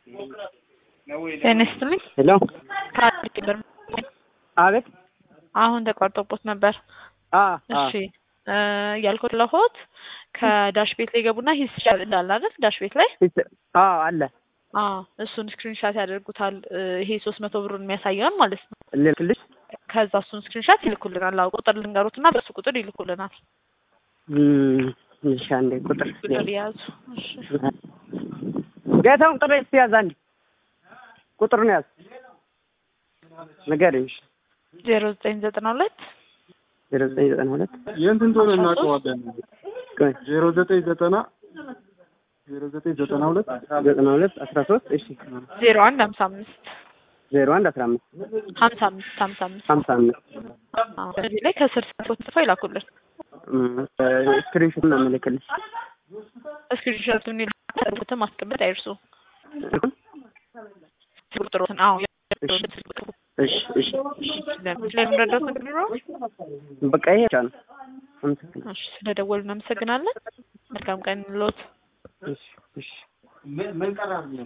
ጤና ይስጥልኝ። ሄሎ ከአዲስ ብር አቤት አሁን ተቋርጦቦት ነበር። አ አ እሺ እ ያልኩት ለሆት ከዳሽ ቤት ላይ ገቡና ሂስ እንዳለ አይደል? ዳሽ ቤት ላይ አ አለ አ እሱን ስክሪንሻት ያደርጉታል። እ ይሄ ሶስት መቶ ብሩን የሚያሳየውን ማለት ነው። ልልክልሽ ከዛ እሱን ስክሪንሻት ይልኩልናል። አዎ ቁጥር ልንገሩትና በሱ ቁጥር ይልኩልናል። እም እሺ አንዴ ቁጥር ቁጥር የያዙ እሺ ጌታውን ቁጥር እስቲ ያዝ አንዴ ቁጥሩን ያዝ ንገሪኝ። ዜሮ ዘጠኝ ዘጠና ሁለት ዜሮ ዘጠኝ ዘጠና ሁለት የእንትን ቶሎ እናውቀዋለን። ቆይ ዜሮ ዘጠኝ ዘጠና ዜሮ ዘጠኝ ዘጠና ሁለት ዘጠና ሁለት አስራ ሶስት እሺ ዜሮ አንድ ሀምሳ አምስት ዜሮ አንድ አስራ አምስት ሀምሳ አምስት ሀምሳ አምስት ሀምሳ አምስት አዎ በዚህ ላይ ከስር ስልኮት ጽፈው ይላኩልን። ስክሪንሾት ነው የምልክልሽ። ስክሪንሾቱን ይላኩትን ማስቀመጥ አይርሱ። ቁጥሮትን አዎ እሺ እሺ ስለምረዳት ነገር ቢኖረው በቃ ይሄ ብቻ ነው። አመሰግናለሁ። እሺ ስለደወሉ እናመሰግናለን። መልካም ቀን ሎት እሺ እሺ